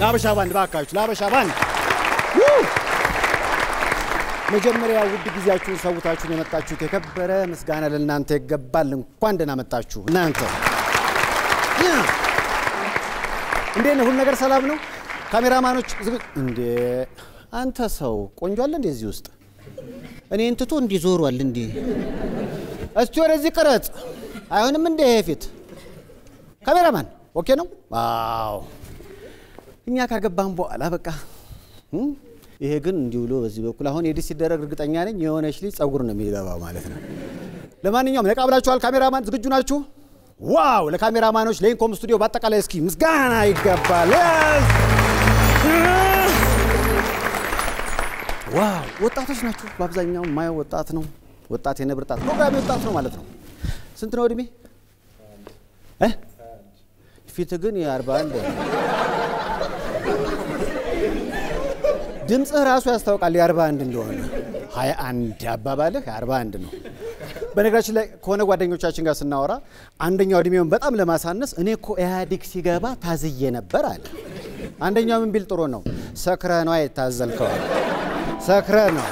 ለአበሻ ባንድ ባካችሁ፣ ለአበሻ ባንድ መጀመሪያ ውድ ጊዜያችሁን ሰውታችሁን የመጣችሁት የከበረ ምስጋና ለእናንተ ይገባል። እንኳን ደህና መጣችሁ እናንተ። እንዴት ነው? ሁሉ ነገር ሰላም ነው? ካሜራማኖች ዝግ እንዴ! አንተ ሰው ቆንጆ አለ እንዴ እዚህ ውስጥ? እኔን ትቶ እንዲህ ዞሯል እንዲህ። እስቲ ወደዚህ ቅረጽ። አይሆንም እንዴ ይሄ ፊት? ካሜራማን ኦኬ ነው? አዎ እኛ ካገባን በኋላ በቃ እም? ይሄ ግን እንዲህ ብሎ በዚህ በኩል አሁን ኤዲት ሲደረግ እርግጠኛ ነኝ የሆነች ልጅ ጸጉር ነው የሚገባው ማለት ነው። ለማንኛውም ነቃ ብላችኋል። ካሜራማን ዝግጁ ናችሁ? ዋው! ለካሜራማኖች ለኢንኮም ስቱዲዮ በአጠቃላይ እስኪ ምስጋና ይገባል። ዋው! ወጣቶች ናችሁ። በአብዛኛው የማየው ወጣት ነው። ወጣት የነብር ጣት ፕሮግራሚ ወጣት ነው ማለት ነው። ስንት ነው እድሜ? እ? ፊት ግን የአርባ አንድ ድምፅህ ራሱ ያስታውቃል የአርባ አንድ እንደሆነ። ሀያ አንድ አባባልህ የአርባ አንድ ነው። በነገራችን ላይ ከሆነ ጓደኞቻችን ጋር ስናወራ አንደኛው እድሜውን በጣም ለማሳነስ እኔ እኮ ኢህአዴግ ሲገባ ታዝዬ ነበር አለ። አንደኛው ምን ቢል ጥሩ ነው? ሰክረ ነው የታዘልከዋል። ሰክረ ነው።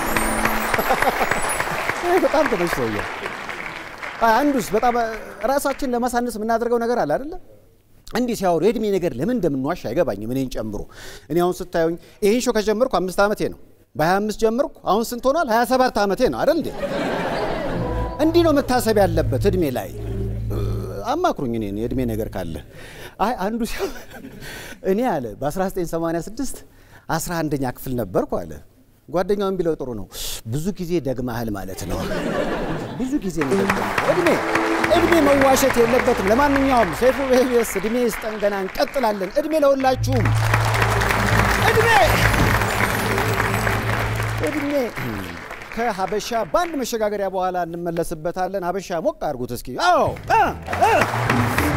ይሄ በጣም ተመችቶኛል። አንዱስ በጣም ራሳችን ለማሳነስ የምናደርገው ነገር አለ አይደለ? እንዲህ ሲያወሩ የእድሜ ነገር ለምን እንደምንዋሽ አይገባኝም፣ እኔን ጨምሮ። እኔ አሁን ስታዩኝ ይህን ሾው ከጀመርኩ አምስት ዓመቴ ነው። በ25 ጀመርኩ፣ አሁን ስንት ሆኗል? 27 ዓመቴ ነው አይደል እንዴ? እንዲህ ነው መታሰብ ያለበት እድሜ ላይ። አማክሩኝ እኔን የእድሜ ነገር ካለ። አይ አንዱ ሲያ እኔ አለ በ1986 11ኛ ክፍል ነበርኩ አለ። ጓደኛውን ቢለው ጥሩ ነው፣ ብዙ ጊዜ ደግመሃል ማለት ነው። ብዙ ጊዜ ነው የደገምከው። እድሜ እድሜ መዋሸት የለበትም። ለማንኛውም ሰይፉ በኢቢኤስ እድሜ ይስጠን፣ ገና እንቀጥላለን። እድሜ ለሁላችሁም እድሜ እድሜ ከሀበሻ ባንድ መሸጋገሪያ በኋላ እንመለስበታለን። ሀበሻ ሞቅ አድርጉት እስኪ። አዎ እ እ